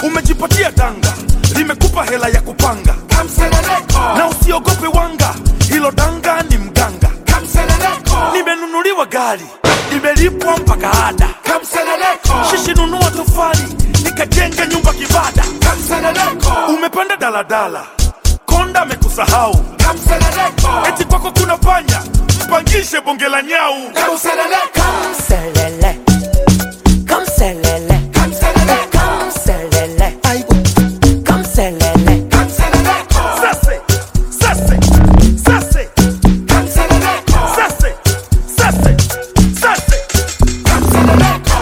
umejipatia danga limekupa hela ya kupanga Kamseleleko, na usiogope wanga hilo danga ni mganga kamseleleko, nimenunuliwa gari nimelipwa mpaka ada kamseleleko, shishi nunua tofali nikajenga nyumba kibada kamseleleko, umepanda daladala konda amekusahau kamseleleko, eti kwako kuna panya mpangishe bonge la nyau kamseleleko, Kamselele, kamselele, kamseleleko, kamselele, kamselele. kamseleleko, sase sase sase kamseleleko, sase sase sase kamseleleko.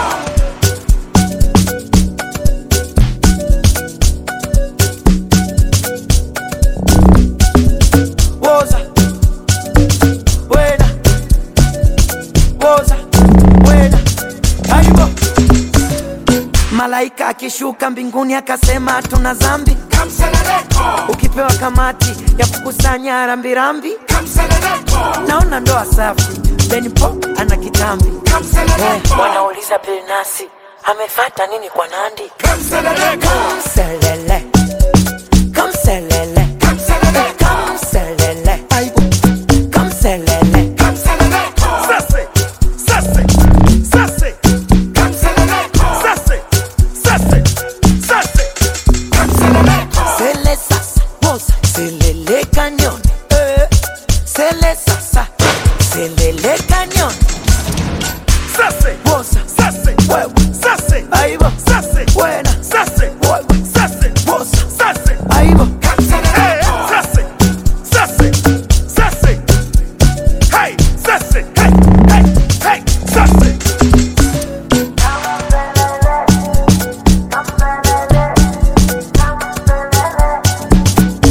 Woza, wena, woza, wena, aibo. Malaika akishuka mbinguni akasema tuna zambi, Kamseleleko, ukipewa kamati ya kukusanya rambirambi, kamseleleko, naona ndoa safi. Benipo ana kitambi, kamseleleko, wanauliza Bilnasi amefata nini kwa Nandi? kamseleleko, Kamselele, kamselele, kamseleleko, kamselele, kamselele. kamseleleko, sase sase sase kamseleleko, sase sase sase kamseleleko, Sele sasa, woza, selele cañón. Eh, sele sasa, selele cañón. sase Woza, sase huevo, sase ahí va, sase buena, sase huevo, sase woza, sase ahí va. Eh, kamseleleko, sase sase sase hey sase hey hey hey sase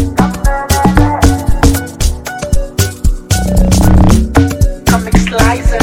Comic Slicer.